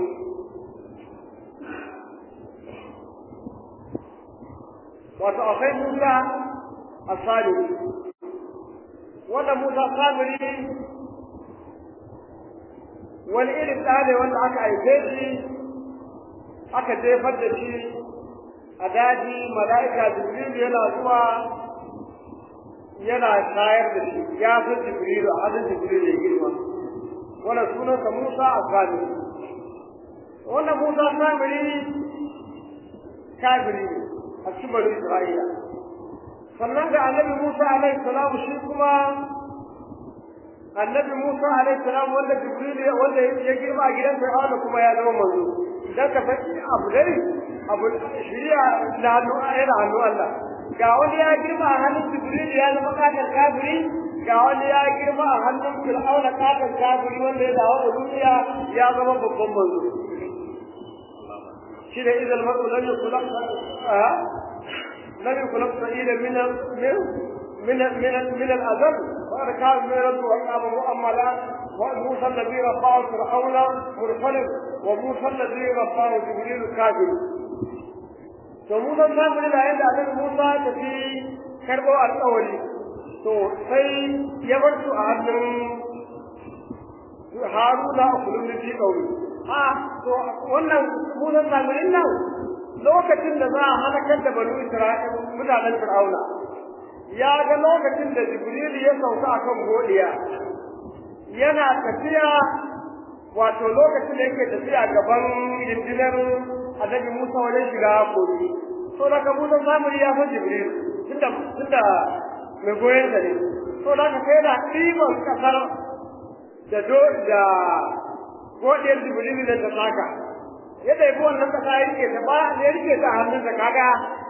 wato akwai Musa asali wanda Musa samiri wani irin ɗane wanda aka haife shi aka jefar da shi a daji mala'ika jibrilu yana zuwa yana shayar da shi ya fi jibrilu a hannun jibrilu ya girma wanda sunansa Musa a Samiri. Wanda Musa Samiri kafiri ne a cikin bari Isra'ila. Sannan ga annabi Musa alaihi salamu shi kuma annabi Musa alaihi salam wanda Jibril wanda ya girma a gidan Fir'auna kuma ya zama manzo dan ka san abu dai abu shari'a da hannu yana hannu Allah ga wani ya girma a hannun Jibril ya zama kakar kafiri ga wani ya girma a hannun Fir'auna kakar kafiri wanda ya dawo da duniya ya zama babban manzo shi da idan mar'u lam yukhlaq lam yukhlaq sa'ila min من من من الأذل وأنا كان ميرد وأصحاب مؤملا وموسى الذي رفعه فرعون مرسل وموسى الذي رفعه جبريل كاذب فموسى الكاذب لا يدعى أن موسى تفي كربو الأول to sai ya bar su a hannun haruna a kullum da fi ƙauri a to wannan musan samirin nan lokacin da za a halakar da banu isra'il mutanen fir'auna ya ga lokacin da jibrilu ya sauka a kan godiya yana tafiya wato lokacin da yake tafiya gaban rindinar annabi musa wajen shiga kogi to daga musa samuri ya san jibrilu tunda tunda mai goyon da ne to daga sai da ɗiban ƙasar da do da godiyar jibrilu da ta saka ya ɗaibi wannan ƙasa ya rike ta ba ya rike ta a hannunsa kaga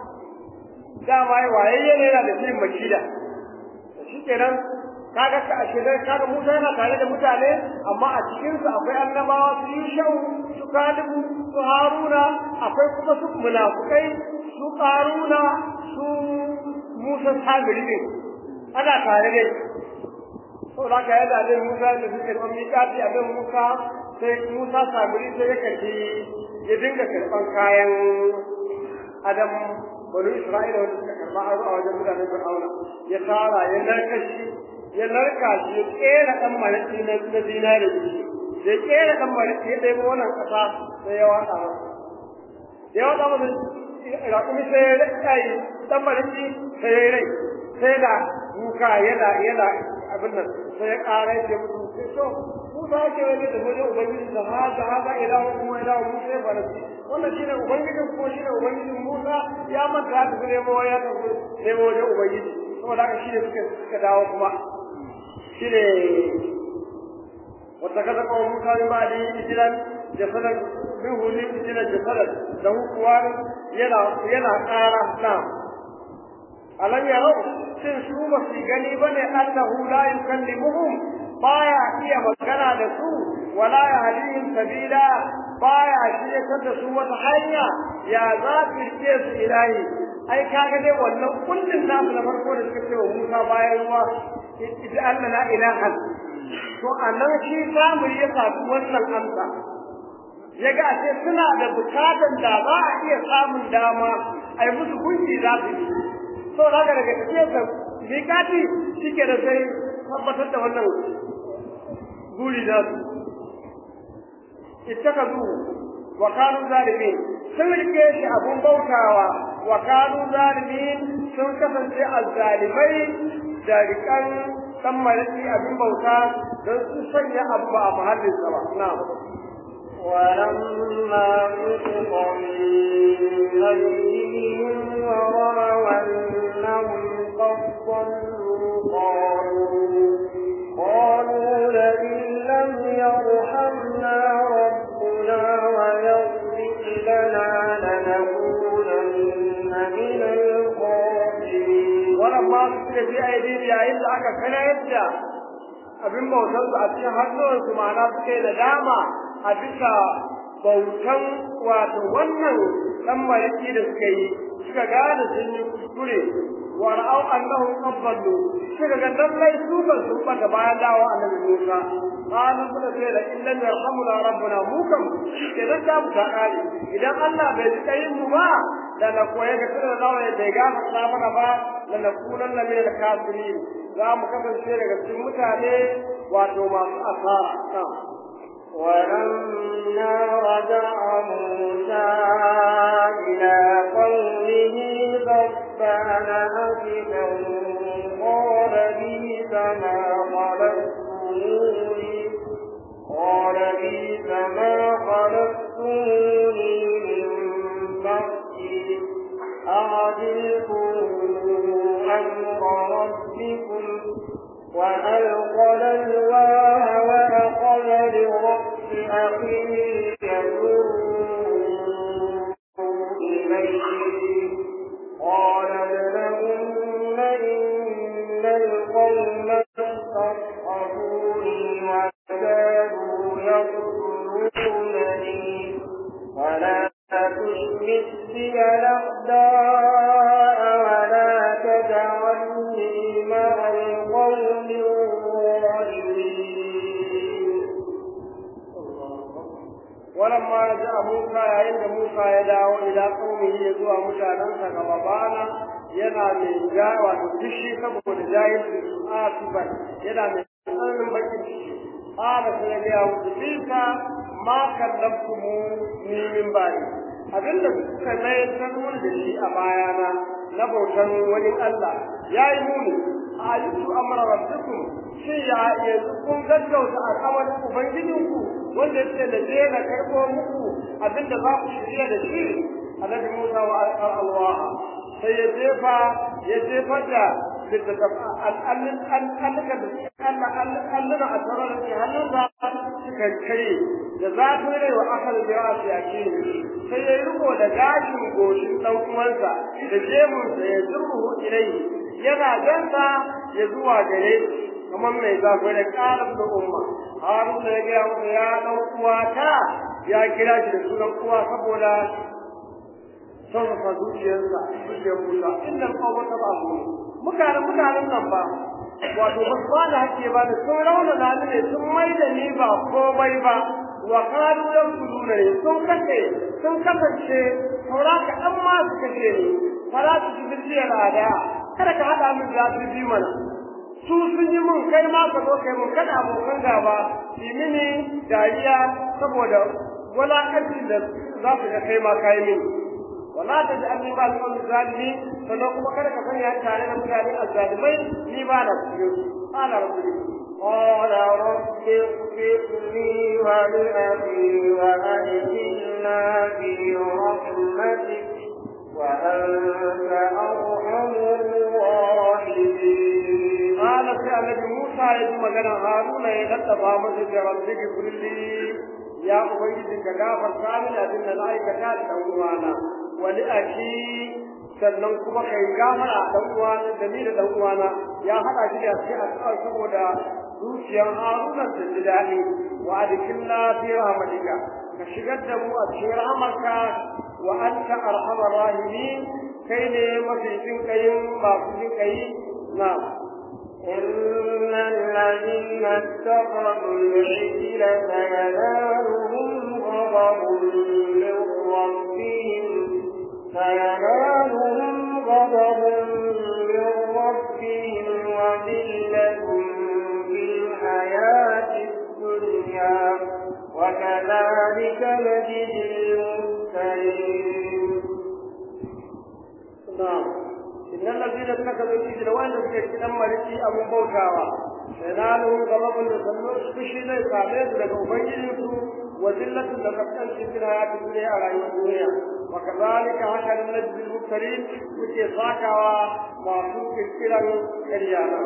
dama ya wayayye ne yana da shirin makida shi kenan kaga ka ashe dai kaga Musa yana tare da mutane amma a cikin su akwai annabawa su Yushau su Kalibu su Haruna akwai kuma su munafukai su Karuna su Musa Samiri ne ana tare da to da ka yada da Musa da suke da miƙati a dan Musa sai Musa Samiri sai ya kace ya dinga karban kayan Adam bani Isra'ila wanda suka karba aro a wajen mutanen Fir'auna ya tara ya narka shi ya narka shi ya kera dan malaki na na dinari ya kera dan malaki ya dai wannan kasa sai ya wata masa ya wata masa raƙumi sai ya rika yi dan malaki sai ya rai sai da muka yana yana abin nan sai ya ƙara ya mutu sai to Musa ke wani da wajen Ubangiji da ha da ha ilahu kuma ilahu Musa ya farasi wannan shine ubangijin ko shine ubangijin Musa ya manta da su nemo ya tafi nemo wajen ubangiji saboda haka shine suka suka dawo kuma shine wata kaza ko Musa ne ba da ijiran jasadan minhu ne ijiran jasadan da kuwa yana yana ƙara na alam yarau shin su ba su gani bane annahu la yukallimuhum baya iya magana da su wala yahdihim sabila baya shiryatar da su wata hanya ya za su rike su ilahi ai kaga dai wannan kullun nasu na farko da suka ce wa Musa bayan ruwa idan Allah la ilaha to anan shi samu ya samu wannan amsa yaga ashe suna da bukatan da za a iya samun dama ai musu gunki za su yi so daga daga tafiyar da mikati shike da sai tabbatar da wannan guri da su ittakazu wa kanu zalimin sun rike shi abun bautawa wa kanu zalimin sun kasance azzalimai da rikan dan malaki abin bauta don su sanya abu ba a mahallin sa ba na'am ولما نطق من أيديهم ورأوا أنهم قد ضلوا قالوا قالوا لئن لم يرحمنا ربنا ويغفر لنا لنكونن من الخاسرين ولما نطق في أيديهم يا إلا أكا كان يبدأ abin bautar su a cikin hannuwansu ma'ana suke da dama a bisa bautan wato wannan dan mariki da suka yi suka gane sun yi kuskure wa ra'au annahum qabbalu suka ga lallai su ban su bata bayan dawo annabi Musa qalu suka ce da in lam yarhamuna rabbuna mu kam idan ta mu ta kare idan Allah bai ji kayin mu ba da na koya ga tsira da ya bai ga ta mana ba la nakunanna min al-kafirin za mu kasance daga cikin mutane wato masu asara ولما رجع موسى إلى قومه غضبان أسفا قال بئس ما خلقتموني قال بئس ما خلقتموني من بعدي أعجلتم أمر ربكم وألقى الألواح تشمت بي الأعداء ولا تجعلني مع القوم الظالمين ولما جاء موسى عند موسى يدعو إلى قومه يزوى مشاهدانسا غضبانا yana mai ja wato kishi saboda jahilci su asiban yana mai tsananin bakin ciki ƙara sai ya gaya musu bisa ma kallabtu mu ni min bari abinda suka mai sanuwar da shi a bayana na bautan wani Allah ya yi muni a yusu amara rabbikum shin ya yanzu kun gaggauta al'amarin ubangijinku wanda ya ce da je na karɓo muku abinda za ku shirya da shi annabi Musa wa alƙar Allah sai ya jefa ya jefar da al'allukan da alluna a tsarar da hannunsa suka kare da zafin rai wa akal da yawa su yake sai ya riko da gashin goshin ɗan uwansa da jemunsa ya zurruhu ilai yana gansa ya zuwa gare kamar mai zafi da ƙarar da umma haruna ya gaya masa ya ɗan uwata ya kira shi da sunan uwa saboda sarrafa zuciyarsa zuciyar Musa inda kawo ta ba su mutanen mutanen nan ba wato ba su bada hake ba da sun rauna na ne sun mai da ni ba komai ba wa kanu yan kudu ne sun kace sun kasance saura ka dan ma su kace ni fara su ji bishiyar ada kada ka hada min da su bi mana su sun yi mun kai ma ka zo kai mun kada abokan gaba yi mini dariya saboda walakanci da za su ga kai ma kai mini ولا تجعلني مع القوم الظالمين فلو kada ka sanya tare da mutane azzalimai ni ba na cikin قال ربي قال رب اغفر لي ولأخي وأدخلنا في رحمتك وأنت أرحم الراحمين قال في النبي موسى يجي مغنى هارون يدتبا مسجد ربك اغفر لي يا أبيدي كغافر كامل أدن لا يكتاد تنوانا wani aki sannan kuma kai gafara dan uwana da ni da dan uwana ya hada shi da shi a tsawon saboda zuciyar Haruna ta ji daɗi wa adkhilna fi rahmatika ka shigar da mu a cikin rahmarka wa anta arhamar rahimin kai ne mafi jin kayin masu jin kayi na'am إن الذين اتخذوا العجل سينالهم غضب من ربهم سينالهم غضب من ربهم وذلة في الحياة الدنيا وكذلك نجزي المفترين نعم إن الذين اتخذوا العجل وأن تكتب مريتي أبو بوكاوا سينالهم غضب لسلوش بشي ليس عليه لك أبينه وذلة لقد في الحياة الدنيا على الدنيا وكذلك هكذا نجزي المفترين وكي ساكوا معصوم الكلام كريانا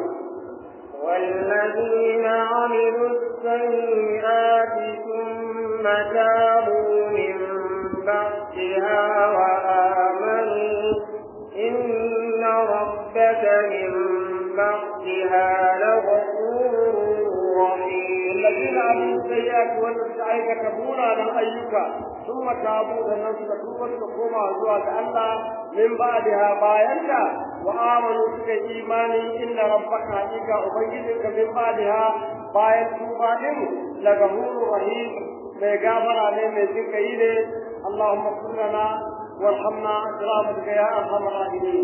والذين عملوا السيئات ثم تابوا من بعدها وآمنوا إن ربك من بعدها لغفور رحيم الذين عملوا السيئات والسعي كتبونا من أيك ثم تابوا لنفس كتوبة وقوما زواج الله من بعدها باينك وآمنوا بك إيماني إن ربك حقيقة أبينك من بعدها باين توبة لغفور رحيم mai gafara ne mai jin kai ne Allahumma kullana warhamna برحمتك يا ارحم الراحمين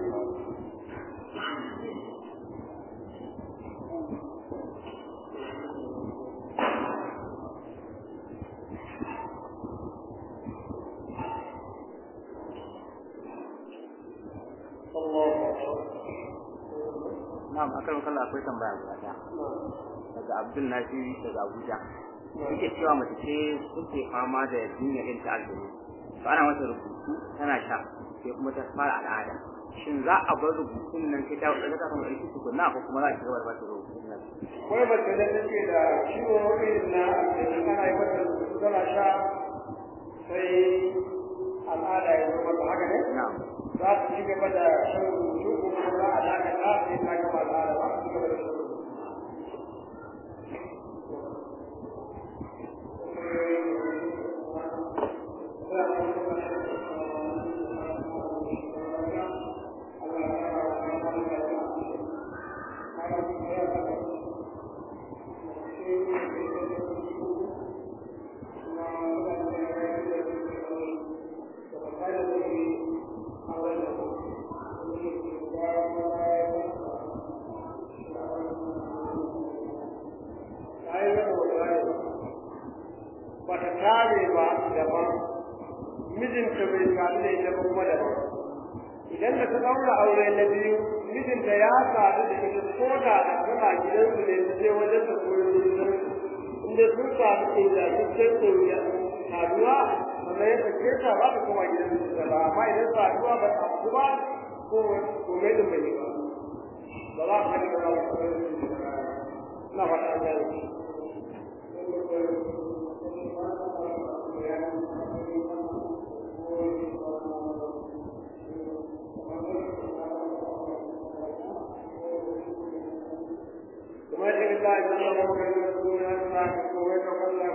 Na'am akan kallon akwai tambaya guda ɗaya. Daga Abdul Nasiri daga Abuja. Yake cewa mace ce suke fama da jinya irin ta aljanu. To ana mata rubutu tana sha sai kuma ta fara al'ada. Shin za a bar rubutun nan sai ta wadda ta kama ɗauki tukunna ko kuma za a ci gaba da bata rubutun nan? Wai mace da take da ciwo irin na aljanu ana yi mata rubutu tana sha sai al'ada ya zo mata haka ne? Na'am. Za ta ci gaba da shan rubutu ko kuma za a dakata sai ta gama al'ada za ta ci gaba da shan rubutu. Thank you. daban mijinta bai sadu da ita ba kuma daban idan da ta daura aure na biyu mijinta ya sadu da ita ko da tana gidansu ne ta je wajen da koyo inda sun sadu da ita cikin koyo saduwa sannan ya sake ta ba ta koma gidansu da ba amma idan saduwa ba ta abu ba ko ko mai da bai ba ba za ka ji ba na fata ga وما يجب الله أن يمر من يكون الله ويتولى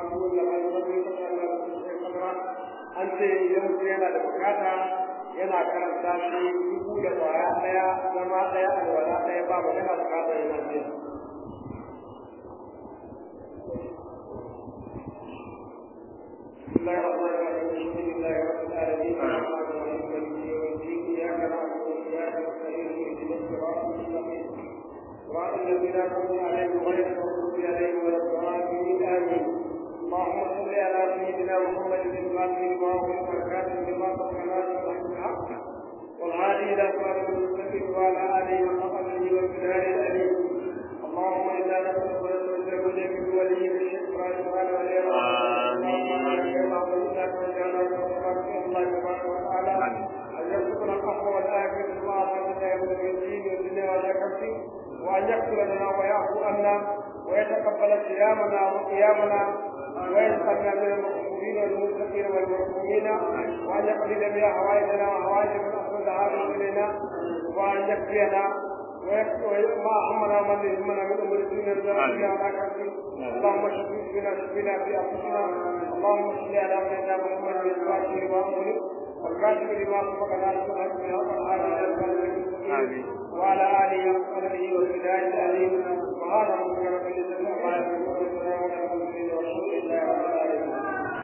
أنت يوم yana da bukata yana karanta shi dubu da kwaya daya zama daya alwala daya ba ba yana bukata yana biya بسم الله الرحمن الرحيم الحمد لله رب العالمين الرحمن الرحيم مالك يوم الدين اياك نعبد واياك نستعين اهدنا الصراط المستقيم صراط الذين انعمت عليهم غير المغضوب عليهم ولا الضالين امين اللهم صل على سيدنا محمد الفاتح لما أغلق والكاتب لما سبق ناصر الحق والهادي الى صراط المستقيم وعلى اله وصحبه والبلاد الاليم اللهم انا نسالك ونستغفرك اليك بولي الشيخ ابراهيم وعلى اله ان يرزقنا القهوه والاخره مع رحمتك يوم الدين والدنيا والاخره وان يغفر لنا ويعفو عنا ويتقبل صيامنا وقيامنا ويسقنا من المقبولين والمتقين والمرحومين وان يقضي بها حوائجنا وحوائج من اسود هذا الينا وان يكفينا وما همنا من يهمنا من امور الدنيا الدنيا على كرسي اللهم شفي بنا شفينا في انفسنا اللهم صل على سيدنا محمد الفاتح لما امرك والكاتب لما سبق ناصر الحق بالحق والهادي الى وعلى اله وصحبه وسلم وسبحان ربك رب العزه عما يصفون